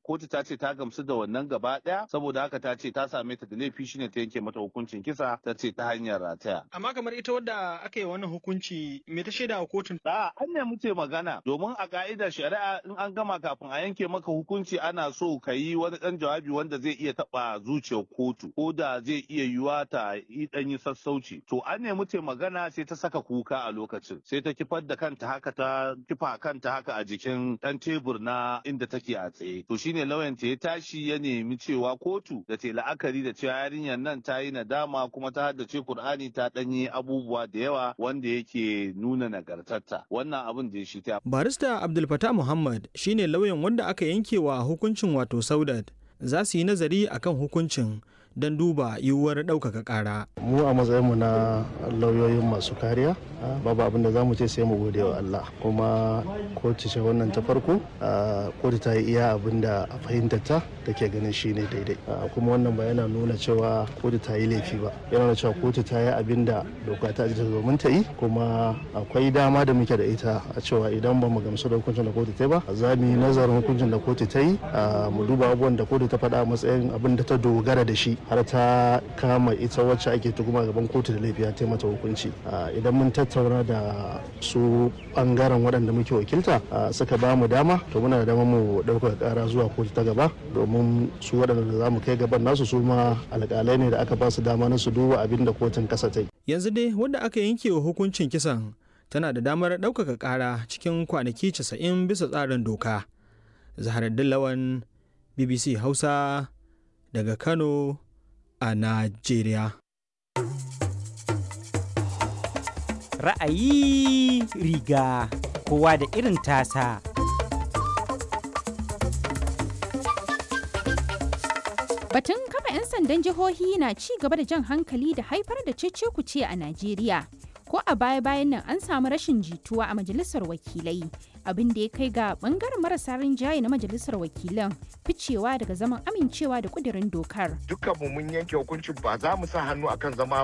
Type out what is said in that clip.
kotu ta ce ta gamsu da wannan gaba ɗaya saboda haka ta ce ta same ta da laifi shine ta yanke mata hukuncin kisa ta ce ta hanyar rataya. Amma kamar ita wadda aka yi wannan hukunci me ta shaida wa kotun? Da an ne muke magana domin a ka'idar shari'a in an gama kafin a yanke maka hukunci ana so ka yi wani ɗan jawabi wanda zai iya taɓa zuciyar kotu ko da zai iya yiwa ta yi ɗan yi sassauci. To an ne muke magana sai ta saka kuka a lokacin sai ta kifar da kanta haka ta kifa kanta haka a jikin ɗan tebur na inda take a tsaye. To shine lauyan ta ya tashi ya nemi cewa kotu da ta la'akari da cewa yarinyar nan ta yi nadama kuma ta haddace Kur'ani ta ɗanyi abubuwa da yawa wanda yake nuna nagartarta. Wannan abin da ya shi ta. Barista Abdul Fattah Muhammad shine lauyan wanda aka yanke wa hukuncin wato Saudat. Za su yi nazari akan hukuncin don duba yiwuwar ɗaukaka ƙara. mu a matsayinmu na lauyoyin masu kariya babu abin da za mu ce sai mu gode wa Allah kuma kotu ce wannan ta farko kotu ta yi iya abin da a fahimtar ta take ganin shi ne daidai kuma wannan ba yana nuna cewa kotu ta yi laifi ba yana nuna cewa kotu ta yi abin da doka ta ajiye domin ta yi kuma akwai dama da muke da ita a cewa idan ba mu gamsu da hukuncin da kotu ta yi ba za mu yi nazarin hukuncin da kotu ta yi mu duba abubuwan da kotu ta faɗa a matsayin abin da ta dogara da shi har ta kama ita wacce ake tuhuma gaban kotu da laifi ta mata hukunci idan mun tattauna da su bangaren waɗanda muke wakilta suka ba mu dama to muna da dama mu ɗaukar ƙara zuwa kotu ta gaba domin su waɗanda za mu kai gaban nasu su ma alƙalai ne da aka ba su dama na su duba abin da kotun ƙasa ta yi. Yanzu dai wanda aka yanke wa hukuncin kisan tana da damar ɗaukaka ƙara cikin kwanaki 90 bisa tsarin doka. Zaharaddin Lawan BBC Hausa daga Kano a Najeriya. Ra'ayi riga kowa da irin tasa. Batun kafa 'yan sandan jihohi na ci gaba da jan hankali da haifar da cece-kuce a Najeriya. Ko a baya-bayan nan an samu rashin jituwa a majalisar wakilai, abin da ya kai ga bangaren marasa rinjaye na majalisar wakilan ficewa daga zaman amincewa da kudirin dokar. Dukkanmu mun yanke hukuncin ba za mu sa hannu akan zama